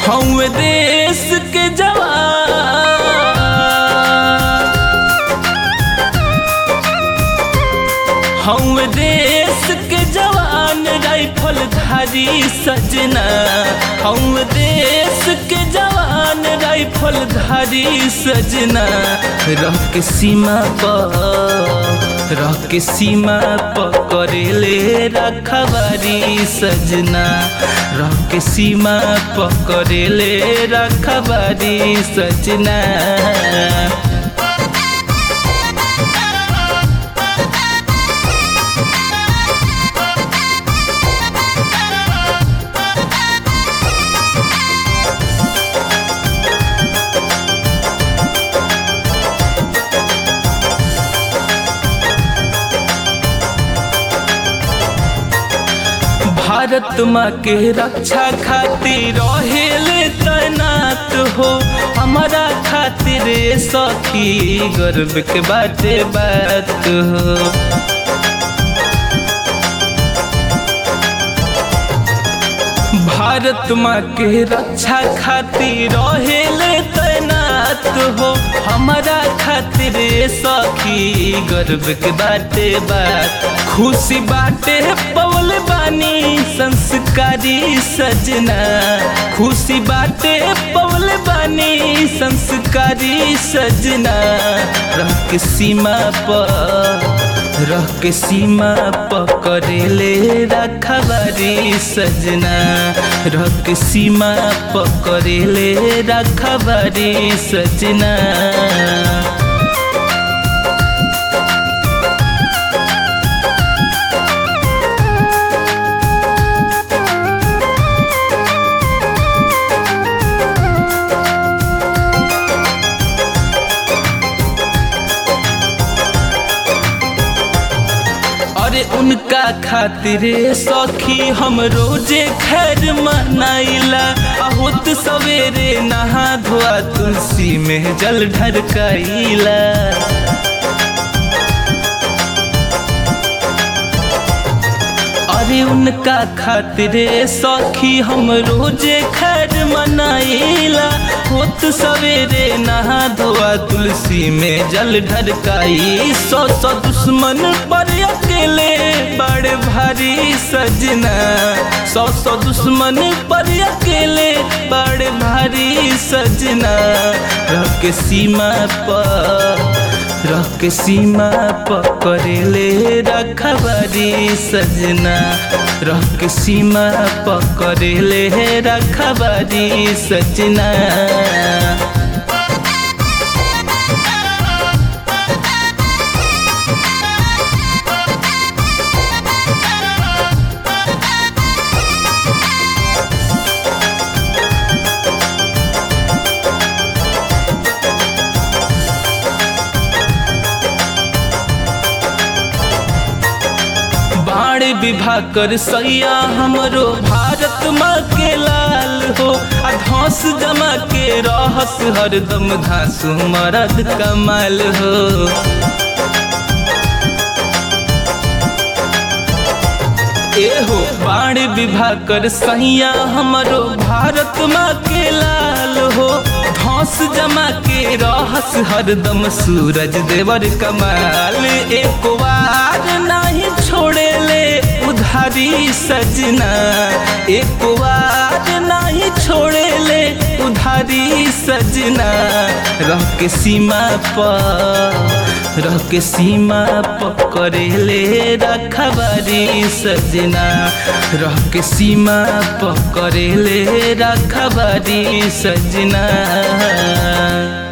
हम देश के जवान हम देश के जवान राइफल धारी सजना हम देश के जवान राइफल धारी सजना रह के सीमा पर रह के सीमा पर करेले रखबारी सजना रह के सीमा पर करेले रखबारी सजना भारत माँ के रक्षा खातिर रहेले तैनात हो हमारा खातिर सखी गर्व के बाटे बात हो भारत माँ के रक्षा खातिर रहेले तैनात हो हमारा खातिर सखी गर्व के बाटे बात खुशी बाटे पवल बानी संस्कारी सजना खुशी बाटे पवल बानी संस्कारी सजना रह के सीमा पर रह के सीमा पकड़ेले रखबारी सजना रह के सीमा पकड़ेले रखबारी सजना अरे उनका खातिर सखी हम रोजे खैर मनाइला होत सवेरे नहा धोआ तुलसी में जल ढरकाइला अरे उनका खातिर सखी हम रोजे खैर मनाइला होत सवेरे नहा धोआ तुलसी में जल ढरकाई सौ सौ दुश्मन पर अकेले बड़े भारी सजना सौ सौ दुश्मन पर अकेले बड़े भारी सजना रह के सीमा पर रह के सीमा पकड़ेले रखबारी सजना रह के सीमा पकड़ेले रखबारी सजना बाण विभा कर सैया हमरो भारत माँ के लाल हो आ धौस जमा के रहस हरदम धासु मरद कमाल हो एहो बाण विभा कर सैया हमरो भारत माँ के लाल हो धौस जमा के रहस हरदम सूरज देवर कमाल एक बार नहीं छोड़े ले उधारी सजना एक बार नहीं छोड़े ले उधारी सजना रह के सीमा पर रह के सीमा पकड़ेले रखबारी सजना रह के सीमा पकड़ेले रखबारी सजना